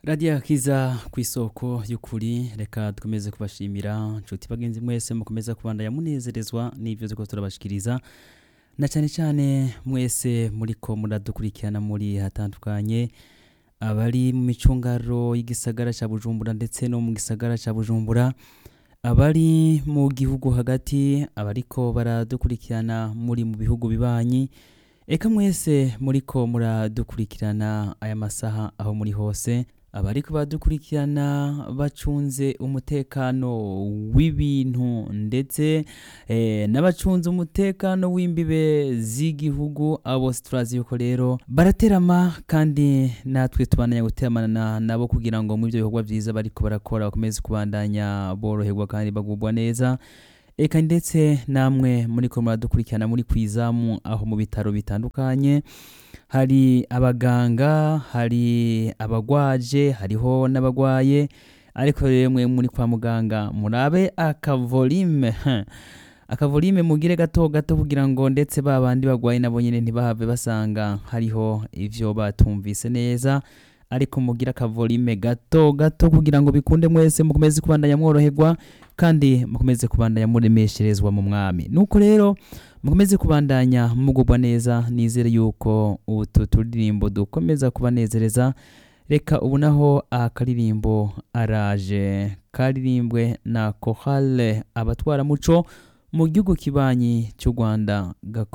radiyo akiza ku isoko y'ukuri reka dukomeze kubashimira nshuti bagenzi mwese mukomeza kubandanya munezerezwa n'ibyo turiko turabashikiriza na cyane cyane mwese muriko muradukurikirana muri hatandukanye abari mu micungaro y'igisagara cya bujumbura ndetse no mu gisagara cya bujumbura abari mu gihugu hagati abariko baradukurikirana muri mu bihugu bibanyi eka mwese muriko muradukurikirana aya masaha aho muri hose abariko baradukurikirana bacunze umutekano w'ibintu ndetse eh, n'abacunze umutekano w'imbibe z'igihugu abo turazi yuko rero baraterama kandi natwe tubandanya guteramana nabo kugira ngo mu ibyo bikorwa byiza bariko barakora bakomeze kubandanya boroherwa kandi bagubwa neza eka ndetse namwe muriko muradukurikirana muri kwizamu aho mu bitaro bitandukanye hari abaganga hari abagwaje hariho n'abagwaye ariko rero mwe muri kwa muganga murabe akavolime akavolime mugire gato gato kugira ngo ndetse ba bandi bagwaye nabo nyine ntibahave basanga hariho ivyo batumvise neza ariko mugira akavolime gato gato kugira ngo bikunde mwese mukomeze kubandanya mworoherwa kandi mukomeze kubandanya muremesherezwa mu mwami nuko rero mukomeze kubandanya mugubwa neza nizere yuko utu turirimbo dukomeza kubanezereza reka ubu naho akaririmbo araje karirimbwe na kohale abatwaramuco mu gihugu kibanyi cy'u rwanda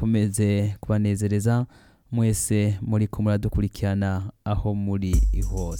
gakomeze kubanezereza mwese muri ko muradukurikirana aho muri hose